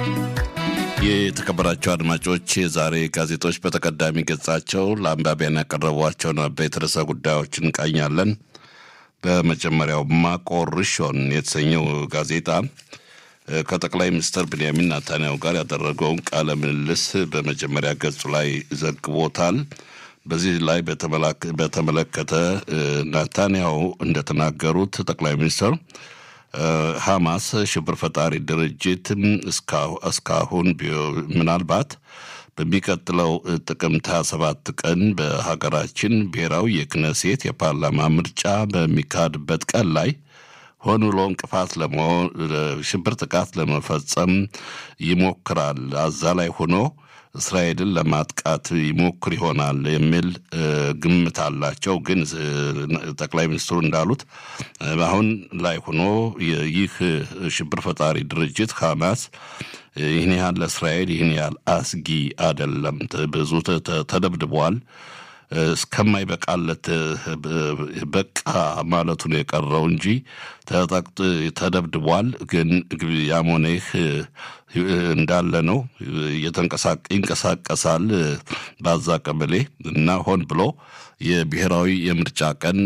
የተከበራቸው አድማጮች ዛሬ ጋዜጦች በተቀዳሚ ገጻቸው ለአንባቢያን ያቀረቧቸውን አበይት ርዕሰ ጉዳዮችን እንቃኛለን። በመጀመሪያው ማቆርሾን የተሰኘው ጋዜጣ ከጠቅላይ ሚኒስትር ብንያሚን ናታንያሁ ጋር ያደረገውን ቃለ ምልልስ በመጀመሪያ ገጹ ላይ ዘግቦታል። በዚህ ላይ በተመለከተ ናታንያሁ እንደተናገሩት ጠቅላይ ሚኒስትር ሐማስ ሽብር ፈጣሪ ድርጅት እስካሁን ምናልባት በሚቀጥለው ጥቅምት 27 ቀን በሀገራችን ብሔራዊ የክነሴት የፓርላማ ምርጫ በሚካሄድበት ቀን ላይ ሆን ብሎ እንቅፋት ለመሆን ሽብር ጥቃት ለመፈጸም ይሞክራል። አዛ ላይ ሆኖ እስራኤልን ለማጥቃት ይሞክር ይሆናል የሚል ግምት አላቸው። ግን ጠቅላይ ሚኒስትሩ እንዳሉት አሁን ላይ ሆኖ ይህ ሽብር ፈጣሪ ድርጅት ሐማስ ይህን ያህል ለእስራኤል ይህን ያህል አስጊ አይደለም። ብዙ ተደብድቧል። እስከማይበቃለት በቃ ማለቱ ነው የቀረው እንጂ ተደብድቧል። ግን ያሞኔህ እንዳለ ነው ይንቀሳቀሳል በዛ ቀበሌ እና ሆን ብሎ የብሔራዊ የምርጫ ቀን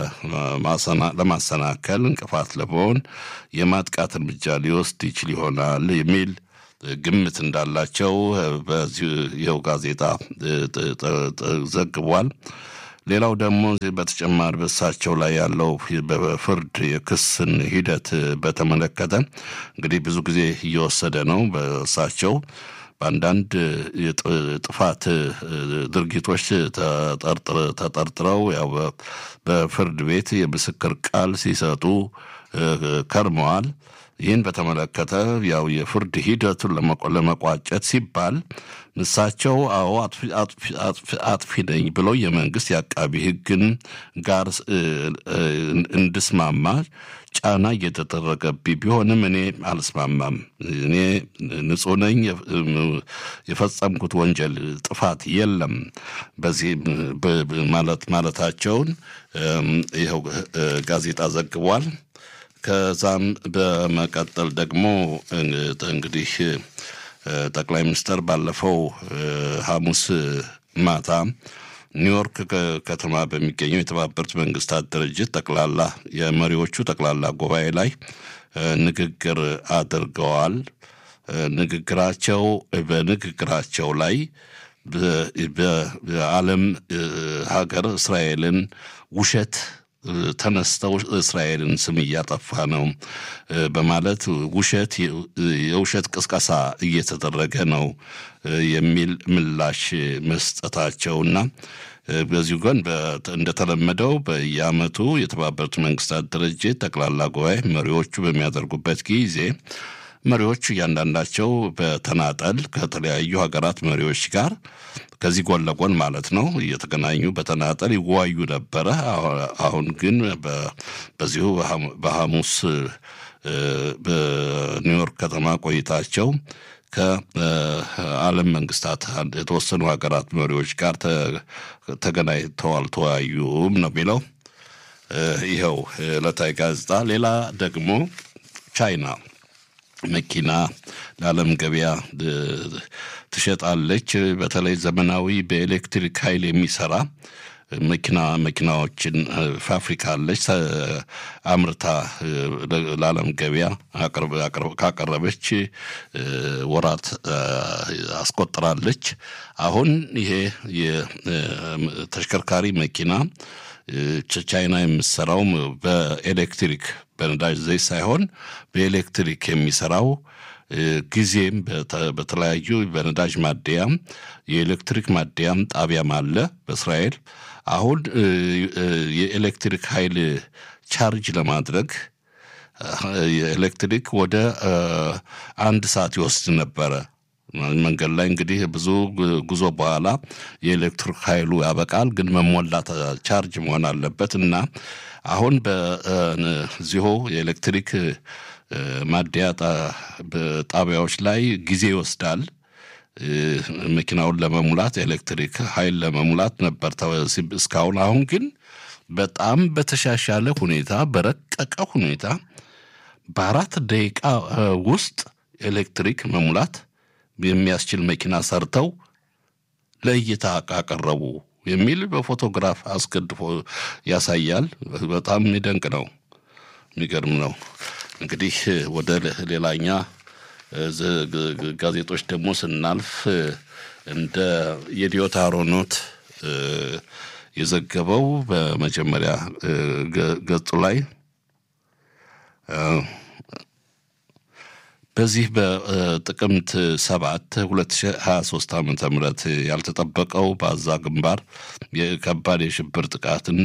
ለማሰናከል እንቅፋት ለመሆን የማጥቃት እርምጃ ሊወስድ ይችል ይሆናል የሚል ግምት እንዳላቸው በዚህ ይኸው ጋዜጣ ዘግቧል። ሌላው ደግሞ በተጨማሪ በእሳቸው ላይ ያለው በፍርድ የክስን ሂደት በተመለከተ እንግዲህ ብዙ ጊዜ እየወሰደ ነው። በእሳቸው በአንዳንድ ጥፋት ድርጊቶች ተጠርጥረው ያው በፍርድ ቤት የምስክር ቃል ሲሰጡ ከርመዋል። ይህን በተመለከተ ያው የፍርድ ሂደቱን ለመቋጨት ሲባል እሳቸው አዎ አጥፊ ነኝ ብለው የመንግስት የአቃቢ ሕግን ጋር እንድስማማ ጫና እየተደረገብኝ ቢሆንም እኔ አልስማማም። እኔ ንጹሕ ነኝ፣ የፈጸምኩት ወንጀል ጥፋት የለም በዚህ ማለት ማለታቸውን ይኸው ጋዜጣ ዘግቧል። ከዛም በመቀጠል ደግሞ እንግዲህ ጠቅላይ ሚኒስትር ባለፈው ሐሙስ ማታ ኒውዮርክ ከተማ በሚገኘው የተባበሩት መንግስታት ድርጅት ጠቅላላ የመሪዎቹ ጠቅላላ ጉባኤ ላይ ንግግር አድርገዋል። ንግግራቸው በንግግራቸው ላይ በዓለም ሀገር እስራኤልን ውሸት ተነስተው እስራኤልን ስም እያጠፋ ነው በማለት ውሸት የውሸት ቅስቀሳ እየተደረገ ነው የሚል ምላሽ መስጠታቸውና በዚሁ ግን እንደተለመደው በየዓመቱ የተባበሩት መንግስታት ድርጅት ጠቅላላ ጉባኤ መሪዎቹ በሚያደርጉበት ጊዜ መሪዎች እያንዳንዳቸው በተናጠል ከተለያዩ ሀገራት መሪዎች ጋር ከዚህ ጎን ለጎን ማለት ነው እየተገናኙ በተናጠል ይወያዩ ነበረ። አሁን ግን በዚሁ በሐሙስ በኒውዮርክ ከተማ ቆይታቸው ከዓለም መንግስታት የተወሰኑ ሀገራት መሪዎች ጋር ተገናኝተዋል፣ ተወያዩም ነው የሚለው ይኸው ዕለታዊ ጋዜጣ። ሌላ ደግሞ ቻይና መኪና ለዓለም ገበያ ትሸጣለች። በተለይ ዘመናዊ በኤሌክትሪክ ኃይል የሚሰራ መኪና መኪናዎችን ፋብሪካ አለች አምርታ ለዓለም ገበያ ካቀረበች ወራት አስቆጥራለች። አሁን ይሄ የተሽከርካሪ መኪና ቻይና የምትሰራው በኤሌክትሪክ በነዳጅ ዘይት ሳይሆን በኤሌክትሪክ የሚሰራው ጊዜም በተለያዩ በነዳጅ ማደያም የኤሌክትሪክ ማደያም ጣቢያም አለ በእስራኤል። አሁን የኤሌክትሪክ ኃይል ቻርጅ ለማድረግ የኤሌክትሪክ ወደ አንድ ሰዓት ይወስድ ነበረ። መንገድ ላይ እንግዲህ ብዙ ጉዞ በኋላ የኤሌክትሪክ ኃይሉ ያበቃል፣ ግን መሞላት ቻርጅ መሆን አለበት እና አሁን በዚሁ የኤሌክትሪክ ማደያ ጣቢያዎች ላይ ጊዜ ይወስዳል። መኪናውን ለመሙላት ኤሌክትሪክ ኃይል ለመሙላት ነበር እስካሁን። አሁን ግን በጣም በተሻሻለ ሁኔታ በረቀቀ ሁኔታ በአራት ደቂቃ ውስጥ ኤሌክትሪክ መሙላት የሚያስችል መኪና ሰርተው ለእይታ አቀረቡ የሚል በፎቶግራፍ አስገድፎ ያሳያል። በጣም የሚደንቅ ነው፣ የሚገርም ነው። እንግዲህ ወደ ሌላኛ ጋዜጦች ደግሞ ስናልፍ እንደ የዲዮታ ሮኖት የዘገበው በመጀመሪያ ገጹ ላይ በዚህ በጥቅምት ሰባት 2023 ዓ ም ያልተጠበቀው በአዛ ግንባር የከባድ የሽብር ጥቃትን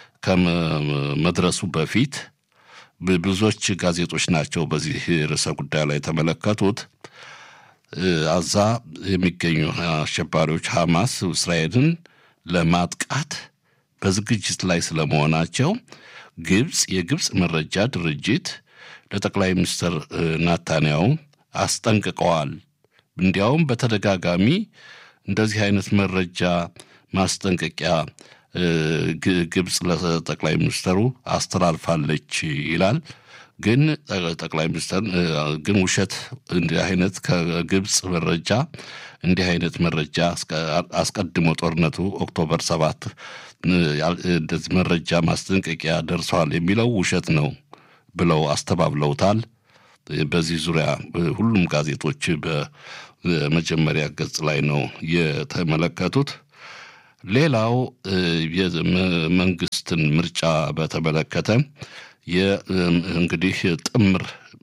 ከመድረሱ በፊት ብዙዎች ጋዜጦች ናቸው በዚህ ርዕሰ ጉዳይ ላይ የተመለከቱት። አዛ የሚገኙ አሸባሪዎች ሐማስ እስራኤልን ለማጥቃት በዝግጅት ላይ ስለመሆናቸው ግብፅ የግብፅ መረጃ ድርጅት ለጠቅላይ ሚኒስትር ናታንያው አስጠንቅቀዋል። እንዲያውም በተደጋጋሚ እንደዚህ አይነት መረጃ ማስጠንቀቂያ ግብፅ ለጠቅላይ ሚኒስትሩ አስተላልፋለች ይላል። ግን ጠቅላይ ሚኒስትር ግን ውሸት እንዲህ አይነት ከግብፅ መረጃ እንዲህ አይነት መረጃ አስቀድሞ ጦርነቱ ኦክቶበር ሰባት እንደዚህ መረጃ ማስጠንቀቂያ ደርሰዋል የሚለው ውሸት ነው ብለው አስተባብለውታል። በዚህ ዙሪያ ሁሉም ጋዜጦች በመጀመሪያ ገጽ ላይ ነው የተመለከቱት። ሌላው የመንግስትን ምርጫ በተመለከተ እንግዲህ ጥምር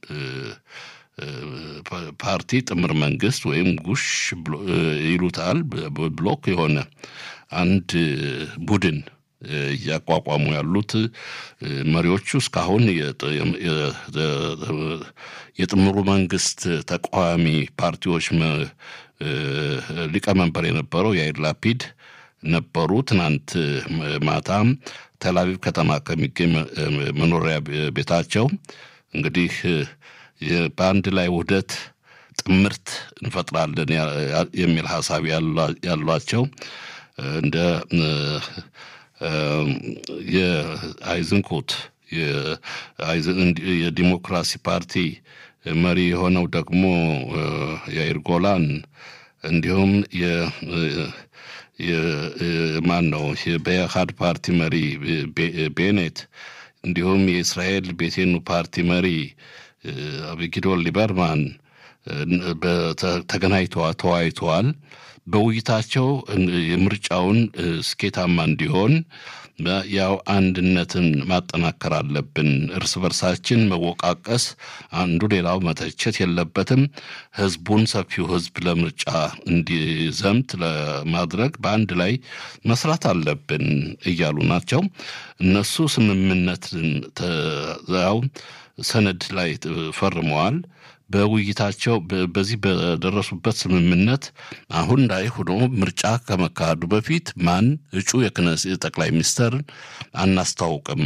ፓርቲ ጥምር መንግስት ወይም ጉሽ ይሉታል ብሎክ የሆነ አንድ ቡድን እያቋቋሙ ያሉት መሪዎቹ እስካሁን የጥምሩ መንግስት ተቃዋሚ ፓርቲዎች ሊቀመንበር የነበረው የአይር ላፒድ ነበሩ። ትናንት ማታም ተላቪቭ ከተማ ከሚገኝ መኖሪያ ቤታቸው እንግዲህ በአንድ ላይ ውህደት ጥምርት እንፈጥራለን የሚል ሀሳብ ያሏቸው እንደ የአይዝንኮት የዲሞክራሲ ፓርቲ መሪ የሆነው ደግሞ የአይር ጎላን እንዲሁም ማን ነው በኢህአድ ፓርቲ መሪ ቤኔት እንዲሁም የእስራኤል ቤቴኑ ፓርቲ መሪ አቢጊዶር ሊበርማን ተገናኝተዋ ተወያይተዋል። በውይይታቸው የምርጫውን ስኬታማ እንዲሆን ያው አንድነትን ማጠናከር አለብን። እርስ በርሳችን መወቃቀስ፣ አንዱ ሌላው መተቸት የለበትም። ህዝቡን ሰፊው ህዝብ ለምርጫ እንዲዘምት ለማድረግ በአንድ ላይ መስራት አለብን እያሉ ናቸው። እነሱ ስምምነትን ያው ሰነድ ላይ ፈርመዋል። በውይይታቸው በዚህ በደረሱበት ስምምነት አሁን ላይ ሆኖ ምርጫ ከመካሄዱ በፊት ማን እጩ የክነስ ጠቅላይ ሚኒስትር አናስታውቅም።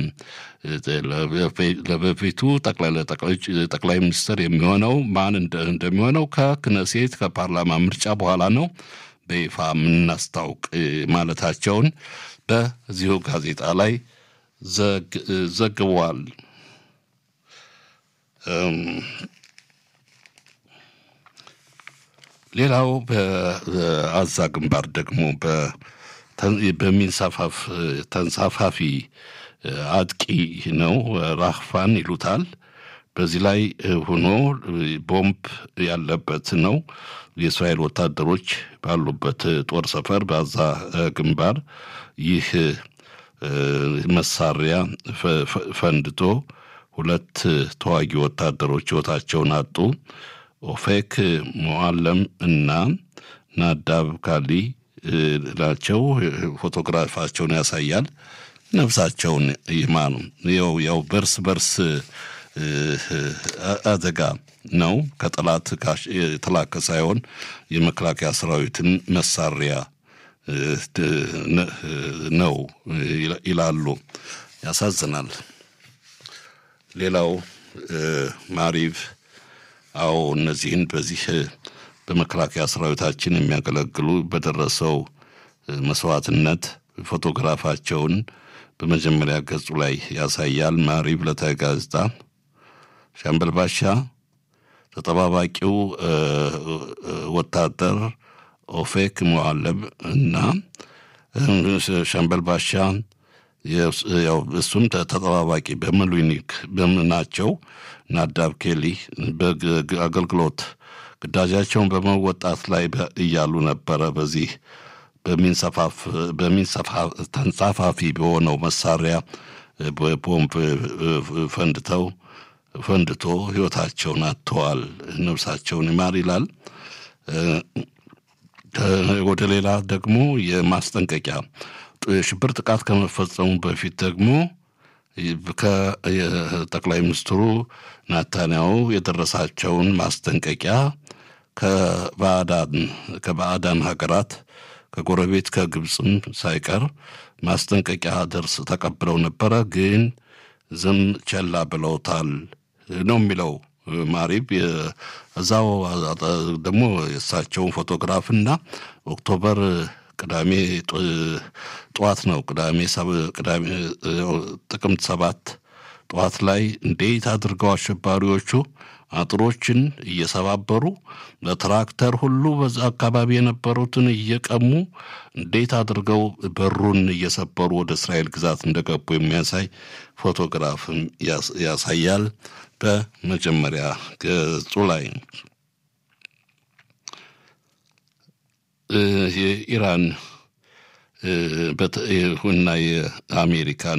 ለበፊቱ ጠቅላይ ሚኒስትር የሚሆነው ማን እንደሚሆነው ከክነሴት ከፓርላማ ምርጫ በኋላ ነው በይፋ የምናስታውቅ ማለታቸውን በዚሁ ጋዜጣ ላይ ዘግቧል። ሌላው በአዛ ግንባር ደግሞ በሚንሳፋፍ ተንሳፋፊ አጥቂ ነው፣ ራህፋን ይሉታል። በዚህ ላይ ሆኖ ቦምብ ያለበት ነው። የእስራኤል ወታደሮች ባሉበት ጦር ሰፈር በአዛ ግንባር ይህ መሳሪያ ፈንድቶ ሁለት ተዋጊ ወታደሮች ሕይወታቸውን አጡ። ኦፌክ ሞዓለም እና ናዳብ ካሊ ናቸው። ፎቶግራፋቸውን ያሳያል። ነፍሳቸውን ይማኑ። ያው ያው በርስ በርስ አደጋ ነው። ከጠላት የተላከ ሳይሆን የመከላከያ ሰራዊትን መሳሪያ ነው ይላሉ። ያሳዝናል። ሌላው ማሪቭ አዎ እነዚህን በዚህ በመከላከያ ሰራዊታችን የሚያገለግሉ በደረሰው መስዋዕትነት ፎቶግራፋቸውን በመጀመሪያ ገጹ ላይ ያሳያል። ማሪቭ ዕለታዊ ጋዜጣ ሻምበል ባሻ ተጠባባቂው ወታደር ኦፌክ ሙዓለም እና ሻምበል ባሻ ያው እሱም ተጠባባቂ በምሉኒክ ናቸው። ናዳብ ኬሊ በአገልግሎት ግዳጃቸውን በመወጣት ላይ እያሉ ነበረ። በዚህ ተንሳፋፊ በሆነው መሳሪያ ቦምብ ፈንድተው ፈንድቶ ሕይወታቸውን አጥተዋል። ነፍሳቸውን ይማር ይላል። ወደ ሌላ ደግሞ የማስጠንቀቂያ ሽብር ጥቃት ከመፈጸሙ በፊት ደግሞ ከጠቅላይ ሚኒስትሩ ናታንያሁ የደረሳቸውን ማስጠንቀቂያ ከባዕዳን ከባዕዳን ሀገራት ከጎረቤት ከግብፅም ሳይቀር ማስጠንቀቂያ ደርስ ተቀብለው ነበረ፣ ግን ዝም ቸላ ብለውታል ነው የሚለው ማሪብ። እዛው ደግሞ የእሳቸውን ፎቶግራፍና ኦክቶበር ቅዳሜ ጠዋት ነው ቅዳሜ ቅዳሜ ጥቅምት ሰባት ጠዋት ላይ እንዴት አድርገው አሸባሪዎቹ አጥሮችን እየሰባበሩ በትራክተር ሁሉ በዛ አካባቢ የነበሩትን እየቀሙ እንዴት አድርገው በሩን እየሰበሩ ወደ እስራኤል ግዛት እንደገቡ የሚያሳይ ፎቶግራፍም ያሳያል። በመጀመሪያ ገጹ ላይ የኢራን እና የአሜሪካን